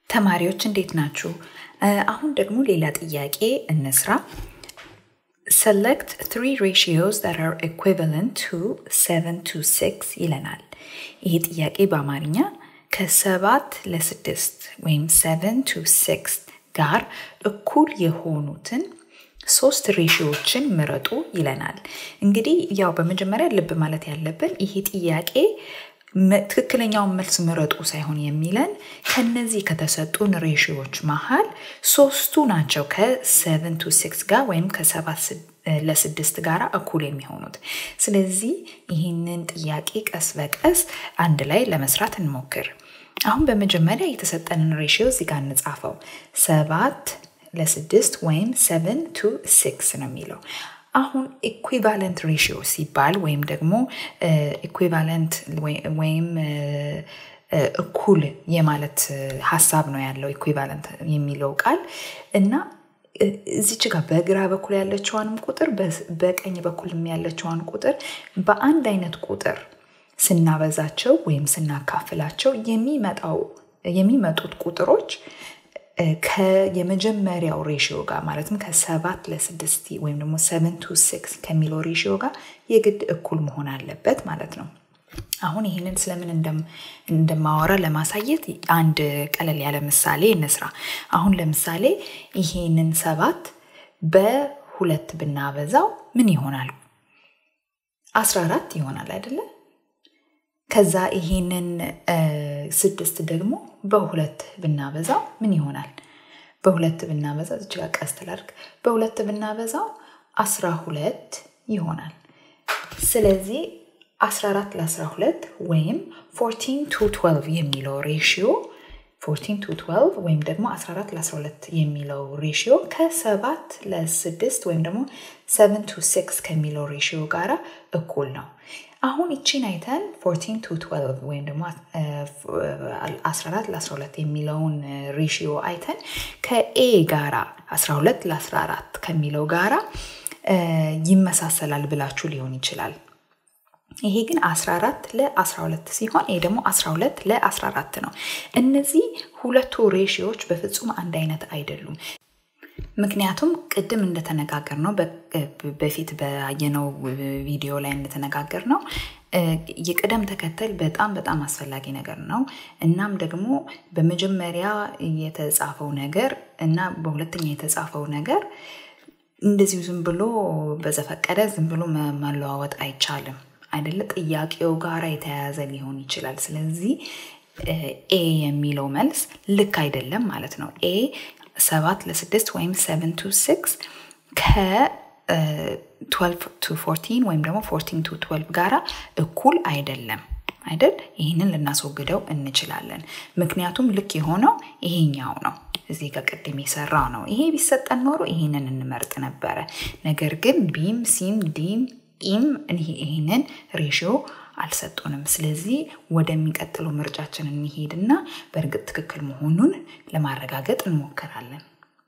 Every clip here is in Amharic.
ተማሪዎች እንዴት ናችሁ? አሁን ደግሞ ሌላ ጥያቄ እንስራ። Select three ratios that are equivalent to 7 to 6 ይለናል። ይሄ ጥያቄ በአማርኛ ከሰባት ለስድስት ወይም 7 to 6 ጋር እኩል የሆኑትን ሶስት ሬሽዮችን ምረጡ ይለናል። እንግዲህ ያው በመጀመሪያ ልብ ማለት ያለብን ይሄ ጥያቄ ትክክለኛውን መልስ ምረጡ ሳይሆን የሚለን ከነዚህ ከተሰጡን ሬሽዮች መሀል ሶስቱ ናቸው ከሰቨን ቱ ሲክስ ጋር ወይም ከሰባት ለስድስት ጋር እኩል የሚሆኑት። ስለዚህ ይህንን ጥያቄ ቀስ በቀስ አንድ ላይ ለመስራት እንሞክር። አሁን በመጀመሪያ የተሰጠንን ሬሽዮ እዚህ ጋር እንጻፈው። ሰባት ለስድስት ወይም ሰቨን ቱ ሲክስ ነው የሚለው። አሁን ኢኩቫለንት ሬሽዮ ሲባል ወይም ደግሞ ኢኩቫለንት ወይም እኩል የማለት ሀሳብ ነው ያለው ኢኩቫለንት የሚለው ቃል እና እዚች ጋር በግራ በኩል ያለችዋንም ቁጥር በቀኝ በኩል ያለችዋን ቁጥር በአንድ አይነት ቁጥር ስናበዛቸው ወይም ስናካፍላቸው የሚመጣው የሚመጡት ቁጥሮች ከየመጀመሪያው ሬሽዮ ጋር ማለትም ከሰባት ለስድስት ወይም ደግሞ ሰቨን ቱ ሲክስ ከሚለው ሬሽዮ ጋር የግድ እኩል መሆን አለበት ማለት ነው። አሁን ይህንን ስለምን እንደማወራ ለማሳየት አንድ ቀለል ያለ ምሳሌ እንስራ። አሁን ለምሳሌ ይሄንን ሰባት በሁለት ብናበዛው ምን ይሆናል? አስራ አራት ይሆናል አይደለ? ከዛ ይሄንን ስድስት ደግሞ በሁለት ብናበዛው ምን ይሆናል? በሁለት ብናበዛው እዚህ ጋር ቀስት ላድርግ። በሁለት ብናበዛው አስራ ሁለት ይሆናል። ስለዚህ 14 ለ12 ወይም 14 ቱ 12 የሚለው ሬሽዮ 14 ቱ 12 ወይም ደግሞ 14 ለ12 የሚለው ሬሽዮ ከ7 ለ6 ወይም ደግሞ 7 ቱ 6 ከሚለው ሬሽዮ ጋር እኩል ነው። አሁን ይቺን አይተን 14 ቱ 12 ወይም ደግሞ 14 ለ12 የሚለውን ሬሽዮ አይተን ከኤ ጋራ 12 ለ14 ከሚለው ጋራ ይመሳሰላል ብላችሁ ሊሆን ይችላል። ይሄ ግን 14 ለ12 ሲሆን ይሄ ደግሞ 12 ለ14 ነው። እነዚህ ሁለቱ ሬሽዮች በፍጹም አንድ አይነት አይደሉም። ምክንያቱም ቅድም እንደተነጋገር ነው በፊት ባየነው ቪዲዮ ላይ እንደተነጋገር ነው የቅደም ተከተል በጣም በጣም አስፈላጊ ነገር ነው። እናም ደግሞ በመጀመሪያ የተጻፈው ነገር እና በሁለተኛ የተጻፈው ነገር እንደዚሁ ዝም ብሎ በዘፈቀደ ዝም ብሎ መለዋወጥ አይቻልም። አይደለ? ጥያቄው ጋር የተያያዘ ሊሆን ይችላል። ስለዚህ ኤ የሚለው መልስ ልክ አይደለም ማለት ነው። ኤ ሰባት ለስድስት ወይም ሰቨን ቱ ሲክስ ከ12 ቱ 14 ወይም ደግሞ 14 ቱ 12 ጋራ እኩል አይደለም አይደል? ይህንን ልናስወግደው እንችላለን። ምክንያቱም ልክ የሆነው ይሄኛው ነው። እዚህ ጋር ቅድም የሰራ ነው። ይሄ ቢሰጠን ኖሮ ይህንን እንመርጥ ነበረ። ነገር ግን ቢም፣ ሲም፣ ዲም ኢም ይህንን ሬሽዮ አልሰጡንም። ስለዚህ ወደሚቀጥለው ምርጫችን እንሄድና በእርግጥ ትክክል መሆኑን ለማረጋገጥ እንሞክራለን።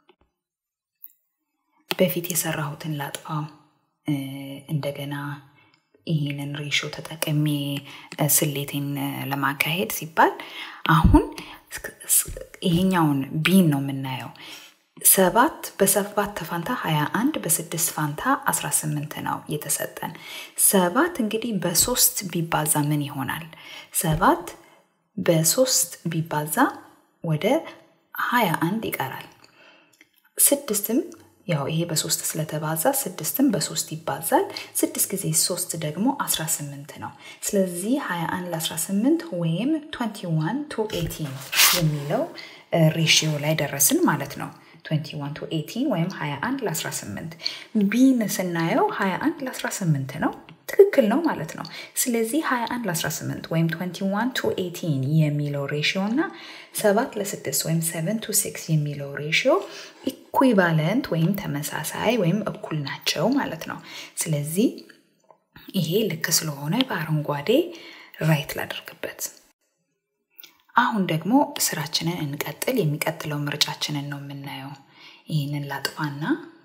በፊት የሰራሁትን ላጥፋው። እንደገና ይህንን ሬሾ ተጠቅሜ ስሌቴን ለማካሄድ ሲባል አሁን ይሄኛውን ቢን ነው የምናየው። ሰባት በሰባት ፋንታ 21 በስድስት ፋንታ 18 ነው የተሰጠን። ሰባት እንግዲህ በሶስት ቢባዛ ምን ይሆናል? ሰባት በሶስት ቢባዛ ወደ 21 ይቀራል። ስድስትም ያው ይሄ በሶስት ስለተባዛ ስድስትም በሶስት ይባዛል። ስድስት ጊዜ ሶስት ደግሞ 18 ነው። ስለዚህ 21 ለ18 ወይም 21 ቱ 18 የሚለው ሬሽዮ ላይ ደረስን ማለት ነው። 21 ቱ 18 ወይም 21 ለ18 ቢን ስናየው 21 ለ18 ነው። ትክክል ነው ማለት ነው። ስለዚህ 21 ለ18 ወይም 21 ቱ 18 የሚለው ሬሽዮ እና 7 ለ6 ወይም 7 ቱ 6 የሚለው ሬሽዮ ኢኩቫለንት ወይም ተመሳሳይ ወይም እኩል ናቸው ማለት ነው። ስለዚህ ይሄ ልክ ስለሆነ በአረንጓዴ ራይት ላደርግበት። አሁን ደግሞ ስራችንን እንቀጥል። የሚቀጥለው ምርጫችንን ነው የምናየው። ይህንን ላጥፋና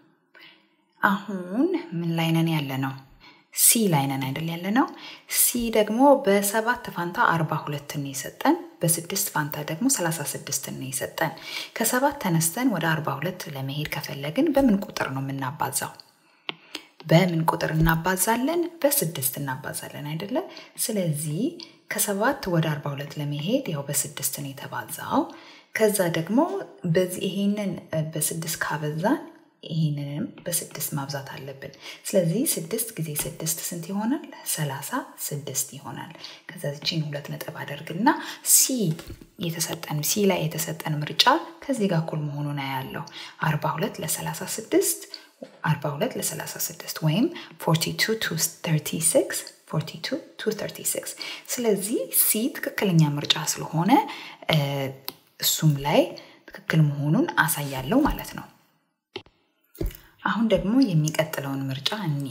አሁን ምን ላይ ነን ያለ ነው? ሲ ላይ ነን አይደል ያለ ነው። ሲ ደግሞ በሰባት ፋንታ አርባ ሁለትን የሰጠን በስድስት ፋንታ ደግሞ 36 ነው የሰጠን። ከሰባት ተነስተን ወደ 42 ለመሄድ ከፈለግን በምን ቁጥር ነው የምናባዛው? በምን ቁጥር እናባዛለን? በስድስት እናባዛለን አይደለ? ስለዚህ ከሰባት ወደ 42 ለመሄድ ያው በስድስት ነው የተባዛው። ከዛ ደግሞ በዚህ ይሄንን በስድስት ካበዛን ይህንንም በስድስት ማብዛት አለብን። ስለዚህ ስድስት ጊዜ ስድስት ስንት ይሆናል? ሰላሳ ስድስት ይሆናል። ከዛ ዚችን ሁለት ነጥብ አደርግና ሲ የተሰጠን ሲ ላይ የተሰጠን ምርጫ ከዚህ ጋር እኩል መሆኑን ያለው አርባ ሁለት ለሰላሳ ስድስት አርባ ሁለት ለሰላሳ ስድስት ወይም ፎርቲ ቱ ቱ ተርቲ ሲክስ 42 to 36 ስለዚህ ሲ ትክክለኛ ምርጫ ስለሆነ እሱም ላይ ትክክል መሆኑን አሳያለሁ ማለት ነው። አሁን ደግሞ የሚቀጥለውን ምርጫ እኒ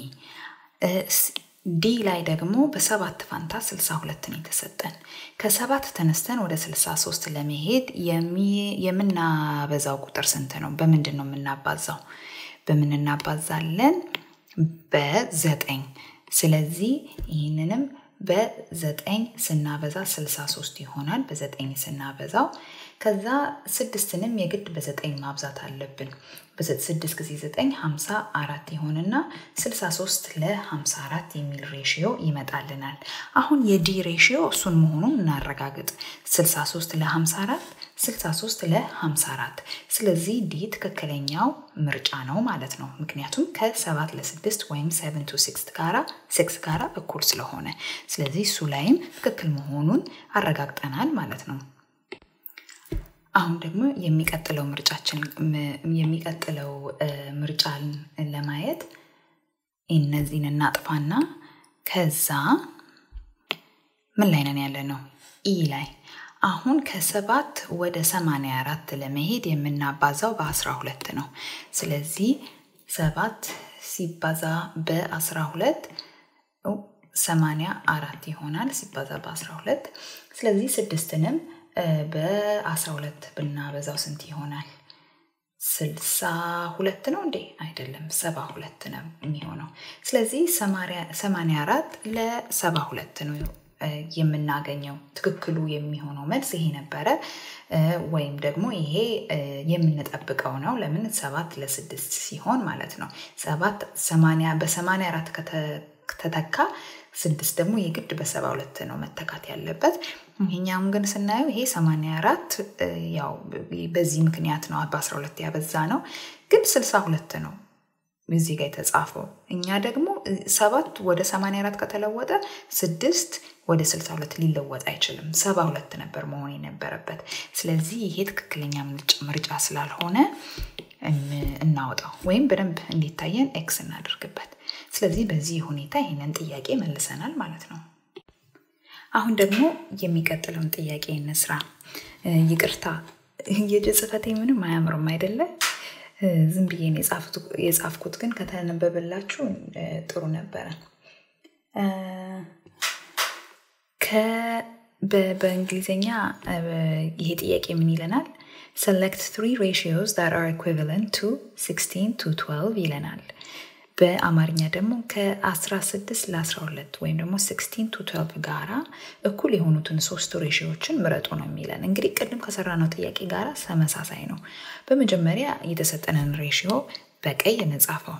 ዲ ላይ ደግሞ በሰባት ፋንታ 62 ነው የተሰጠን። ከሰባት ተነስተን ወደ 63 ለመሄድ የምናበዛው ቁጥር ስንት ነው? በምንድን ነው የምናባዛው? በምን እናባዛለን? በዘጠኝ ስለዚህ ይህንንም በዘጠኝ ስናበዛ 63 ይሆናል። በዘጠኝ ስናበዛው ከዛ ስድስትንም የግድ በዘጠኝ ማብዛት አለብን። ስድስት ጊዜ ዘጠኝ ሀምሳ አራት ይሆንና 63 ለ54 የሚል ሬሽዮ ይመጣልናል። አሁን የዲ ሬሽዮ እሱን መሆኑን እናረጋግጥ። 63 ለ54 63 ለ54 ስለዚህ ዲ ትክክለኛው ምርጫ ነው ማለት ነው። ምክንያቱም ከ7 ለ6 ወይም 7 ቱ 6 ጋራ 6 ጋራ እኩል ስለሆነ ስለዚህ እሱ ላይም ትክክል መሆኑን አረጋግጠናል ማለት ነው። አሁን ደግሞ የሚቀጥለው ምርጫችን የሚቀጥለው ምርጫን ለማየት እነዚህን እናጥፋና ከዛ ምን ላይ ነን ያለ ነው? ኢ ላይ አሁን ከሰባት ወደ ሰማንያ አራት ለመሄድ የምናባዛው በአስራ ሁለት ነው። ስለዚህ ሰባት ሲባዛ በአስራ ሁለት ሰማንያ አራት ይሆናል ሲባዛ በአስራ ሁለት ስለዚህ ስድስትንም በአስራ ሁለት ብናበዛው ስንት ይሆናል? ስልሳ ሁለት ነው እንዴ? አይደለም፣ ሰባ ሁለት ነው የሚሆነው። ስለዚህ ሰማንያ አራት ለሰባ ሁለት ነው የምናገኘው። ትክክሉ የሚሆነው መልስ ይሄ ነበረ። ወይም ደግሞ ይሄ የምንጠብቀው ነው። ለምን ሰባት ለስድስት ሲሆን ማለት ነው። ሰባት በሰማንያ አራት ከተተካ ስድስት ደግሞ የግድ በሰባ ሁለት ነው መተካት ያለበት። ይሄኛውም ግን ስናየው ይሄ 84 ያው በዚህ ምክንያት ነው በ12 ያበዛ ነው፣ ግን 62 ነው እዚህ ጋር የተጻፈው። እኛ ደግሞ ሰባት ወደ 84 ከተለወጠ ስድስት ወደ 62 ሊለወጥ አይችልም። 72 ነበር መሆን የነበረበት። ስለዚህ ይሄ ትክክለኛ ምርጫ ስላልሆነ እናወጣው ወይም በደንብ እንዲታየን ኤክስ እናደርግበት። ስለዚህ በዚህ ሁኔታ ይህንን ጥያቄ መልሰናል ማለት ነው። አሁን ደግሞ የሚቀጥለውን ጥያቄ እንስራ። ይቅርታ የእጅ ጽሕፈቴ ምንም አያምርም አይደለ? ዝም ብዬ የጻፍኩት ግን ከተነበበላችሁ ጥሩ ነበረ። በእንግሊዝኛ ይሄ ጥያቄ ምን ይለናል? ሰሌክት ትሪ ሬሽዮስ ዛት አር ኢኩቪለንት ቱ 16 ቱ 12 ይለናል። በአማርኛ ደግሞ ከ16 ለ12 ወይም ደግሞ 16 ቱ 12 ጋራ እኩል የሆኑትን ሶስት ሬሽዮችን ምረጡ ነው የሚለን። እንግዲህ ቅድም ከሰራነው ጥያቄ ጋር ተመሳሳይ ነው። በመጀመሪያ የተሰጠንን ሬሽዮ በቀይ እንጻፈው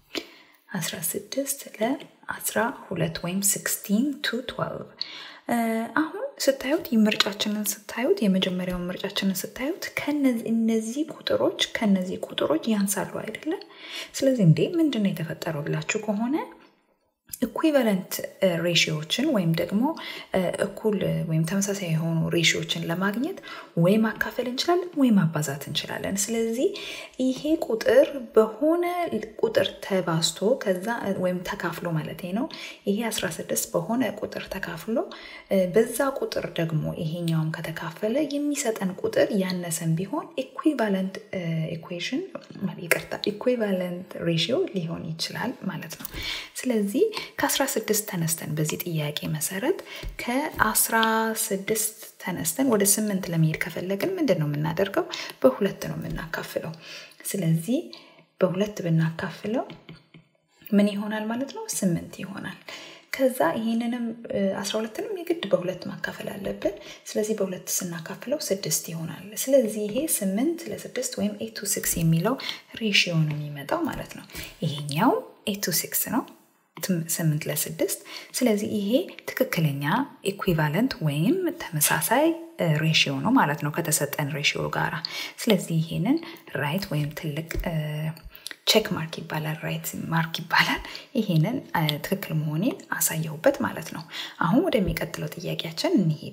16 ለ12 ወይም 16 ቱ 12 አሁን ስታዩት ምርጫችንን ስታዩት የመጀመሪያውን ምርጫችንን ስታዩት እነዚህ ቁጥሮች ከነዚህ ቁጥሮች ያንሳሉ አይደለም። ስለዚህ እንዴ ምንድን ነው የተፈጠረው ብላችሁ ከሆነ ኢኩቫለንት ሬሽዮችን ወይም ደግሞ እኩል ወይም ተመሳሳይ የሆኑ ሬሽዮችን ለማግኘት ወይ ማካፈል እንችላለን ወይ ማባዛት እንችላለን። ስለዚህ ይሄ ቁጥር በሆነ ቁጥር ተባዝቶ ከዛ ወይም ተካፍሎ ማለት ነው። ይሄ 16 በሆነ ቁጥር ተካፍሎ በዛ ቁጥር ደግሞ ይሄኛውም ከተካፈለ የሚሰጠን ቁጥር ያነሰን ቢሆን ኢኩቫለንት ኢኩዌሽን ይቅርታ ኢኩቫለንት ሬሽዮ ሊሆን ይችላል ማለት ነው። ስለዚህ ከ16 ተነስተን በዚህ ጥያቄ መሰረት ከ16 ተነስተን ወደ ስምንት ለመሄድ ከፈለግን ምንድን ነው የምናደርገው? በሁለት ነው የምናካፍለው። ስለዚህ በሁለት ብናካፍለው ምን ይሆናል ማለት ነው? ስምንት ይሆናል። ከዛ ይህንንም አስራ ሁለትንም የግድ በሁለት ማካፈል አለብን። ስለዚህ በሁለት ስናካፍለው ስድስት ይሆናል። ስለዚህ ይሄ ስምንት ለስድስት ወይም ኤቱ ሲክስ የሚለው ሬሽዮ ነው የሚመጣው ማለት ነው። ይሄኛው ኤቱ ሲክስ ነው ስምንት ለስድስት ስለዚህ ይሄ ትክክለኛ ኢኩቫለንት ወይም ተመሳሳይ ሬሽዮ ነው ማለት ነው ከተሰጠን ሬሽዮ ጋራ። ስለዚህ ይሄንን ራይት ወይም ትልቅ ቼክ ማርክ ይባላል፣ ራይት ማርክ ይባላል። ይሄንን ትክክል መሆኔን አሳየሁበት ማለት ነው። አሁን ወደሚቀጥለው ጥያቄያችን እንሄድ።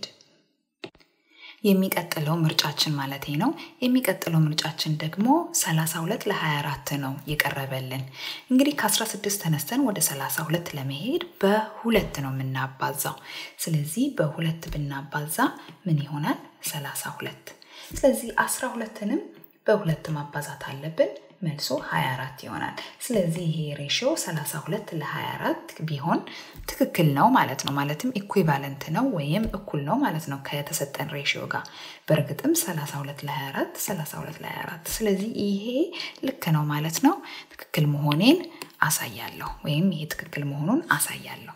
የሚቀጥለው ምርጫችን ማለት ነው። የሚቀጥለው ምርጫችን ደግሞ 32 ለ24 ነው የቀረበልን። እንግዲህ ከ16 ተነስተን ወደ 32 ለመሄድ በሁለት ነው የምናባዛው። ስለዚህ በሁለት ብናባዛ ምን ይሆናል? 32። ስለዚህ 12ንም በሁለት ማባዛት አለብን። መልሶ 24 ይሆናል። ስለዚህ ይሄ ሬሽዮ 32 ለ24 ቢሆን ትክክል ነው ማለት ነው። ማለትም ኢኩቫለንት ነው ወይም እኩል ነው ማለት ነው ከተሰጠን ሬሽዮ ጋር። በእርግጥም 32 ለ24 32 ለ24 ስለዚህ ይሄ ልክ ነው ማለት ነው። ትክክል መሆኔን አሳያለሁ ወይም ይሄ ትክክል መሆኑን አሳያለሁ።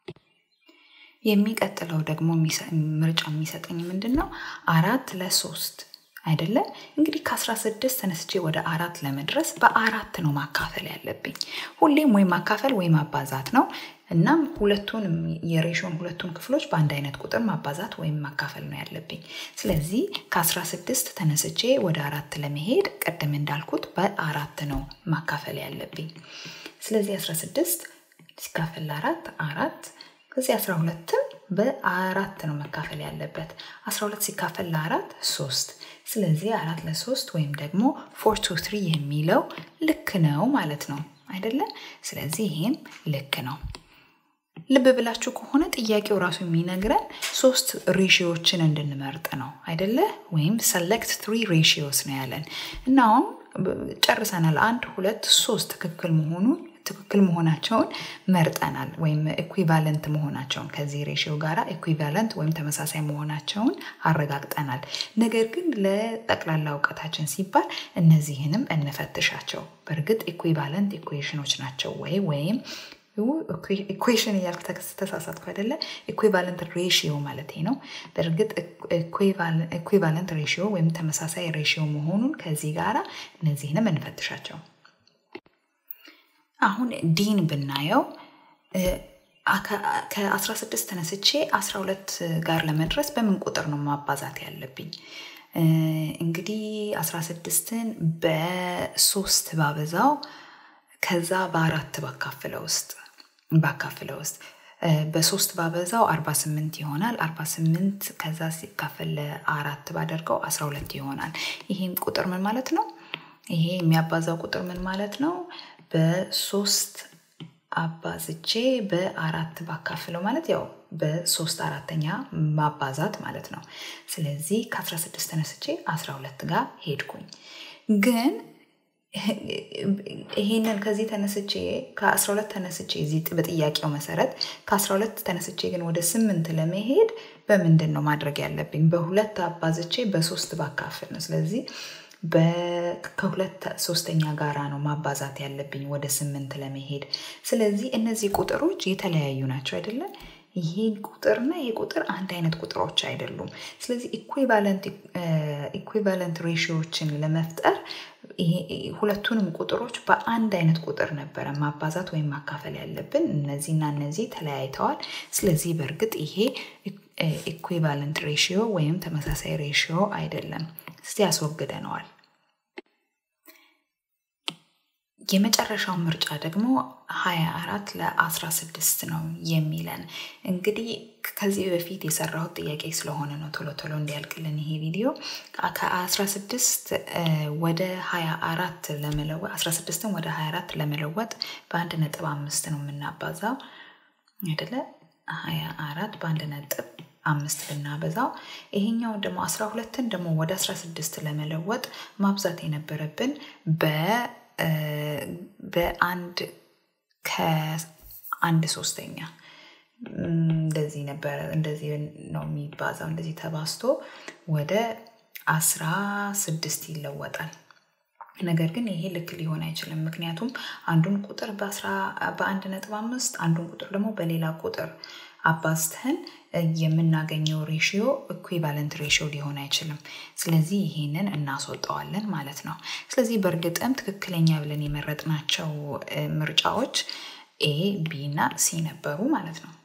የሚቀጥለው ደግሞ ምርጫ የሚሰጠኝ ምንድን ነው? አራት ለሶስት አይደለ እንግዲህ ከ16 ተነስቼ ወደ አራት ለመድረስ በአራት ነው ማካፈል ያለብኝ። ሁሌም ወይ ማካፈል ወይ ማባዛት ነው። እናም ሁለቱን የሬሽን ሁለቱን ክፍሎች በአንድ አይነት ቁጥር ማባዛት ወይም ማካፈል ነው ያለብኝ። ስለዚህ ከ16 ተነስቼ ወደ አራት ለመሄድ ቅድም እንዳልኩት በአራት ነው ማካፈል ያለብኝ። ስለዚህ 16 ሲካፈል ለአራት አራት ከዚህ 12ም በአራት ነው መካፈል ያለበት። 12 ሲካፈል ለአራት ሶስት ስለዚህ አራት ለሶስት ወይም ደግሞ ፎር ቱ ትሪ የሚለው ልክ ነው ማለት ነው አይደለም። ስለዚህ ይህም ልክ ነው። ልብ ብላችሁ ከሆነ ጥያቄው ራሱ የሚነግረን ሶስት ሬሽዮችን እንድንመርጥ ነው አይደለ? ወይም ሰሌክት ትሪ ሬሽዮስ ነው ያለን እና አሁን ጨርሰናል። አንድ ሁለት ሶስት ትክክል መሆኑን ትክክል መሆናቸውን መርጠናል ወይም ኢኩቫለንት መሆናቸውን ከዚህ ሬሽዮ ጋር ኢኩቫለንት ወይም ተመሳሳይ መሆናቸውን አረጋግጠናል። ነገር ግን ለጠቅላላ እውቀታችን ሲባል እነዚህንም እንፈትሻቸው። በእርግጥ ኢኩቫለንት ኢኩዌሽኖች ናቸው ወይ ወይም ኢኩዌሽን እያልክ ተሳሳትኩ አይደለ? ኢኩቫለንት ሬሽዮ ማለት ነው። በእርግጥ ኢኩቫለንት ሬሽዮ ወይም ተመሳሳይ ሬሽዮ መሆኑን ከዚህ ጋራ እነዚህንም እንፈትሻቸው። አሁን ዲን ብናየው ከ16 ተነስቼ 12 ጋር ለመድረስ በምን ቁጥር ነው ማባዛት ያለብኝ? እንግዲህ 16ን በሶስት ባበዛው ከዛ በአራት ባካፍለው ውስጥ ባካፍለው ውስጥ በሶስት ባበዛው 48 ይሆናል። 48 ከዛ ሲካፈል ለአራት ባደርገው 12 ይሆናል። ይህም ቁጥር ምን ማለት ነው? ይሄ የሚያባዛው ቁጥር ምን ማለት ነው? በሶስት አባዝቼ በአራት ባካፍለው ማለት ያው በሶስት አራተኛ ማባዛት ማለት ነው። ስለዚህ ከ16 ተነስቼ 12 ጋር ሄድኩኝ። ግን ይሄንን ከዚህ ተነስቼ ከ12 ተነስቼ እዚህ በጥያቄው መሰረት ከ12 ተነስቼ ግን ወደ ስምንት ለመሄድ በምንድን ነው ማድረግ ያለብኝ? በሁለት አባዝቼ በሶስት ባካፍል ነው። ስለዚህ ከሁለት ሶስተኛ ጋራ ነው ማባዛት ያለብኝ ወደ ስምንት ለመሄድ። ስለዚህ እነዚህ ቁጥሮች የተለያዩ ናቸው አይደለም? ይሄ ቁጥርና ይሄ ቁጥር አንድ አይነት ቁጥሮች አይደሉም። ስለዚህ ኢኩቫለንት ሬሽዮችን ለመፍጠር ሁለቱንም ቁጥሮች በአንድ አይነት ቁጥር ነበረ ማባዛት ወይም ማካፈል ያለብን። እነዚህና እነዚህ ተለያይተዋል። ስለዚህ በእርግጥ ይሄ ኢኩቫለንት ሬሽዮ ወይም ተመሳሳይ ሬሽዮ አይደለም። እስቲ ያስወግደነዋል። የመጨረሻው ምርጫ ደግሞ 24 ለ16 ነው የሚለን። እንግዲህ ከዚህ በፊት የሰራሁት ጥያቄ ስለሆነ ነው ቶሎ ቶሎ እንዲያልቅልን ይሄ ቪዲዮ። ከ16 ወደ 24 ለመለወጥ 16ን ወደ 24 ለመለወጥ በአንድ ነጥብ አምስት ነው የምናባዛው አይደለ? 24 በአንድ ነጥብ አምስት ብናበዛው ይሄኛው ደግሞ 12ን ደግሞ ወደ 16 ለመለወጥ ማብዛት የነበረብን በ በአንድ ከአንድ ሶስተኛ እንደዚህ ነበረ። እንደዚህ ነው የሚባዛው። እንደዚህ ተባዝቶ ወደ አስራ ስድስት ይለወጣል። ነገር ግን ይሄ ልክ ሊሆን አይችልም። ምክንያቱም አንዱን ቁጥር በአንድ ነጥብ አምስት አንዱን ቁጥር ደግሞ በሌላ ቁጥር አባዝተን የምናገኘው ሬሽዮ ኢኩቫለንት ሬሽዮ ሊሆን አይችልም። ስለዚህ ይሄንን እናስወጠዋለን ማለት ነው። ስለዚህ በእርግጥም ትክክለኛ ብለን የመረጥናቸው ምርጫዎች ኤ፣ ቢ እና ሲ ነበሩ ማለት ነው።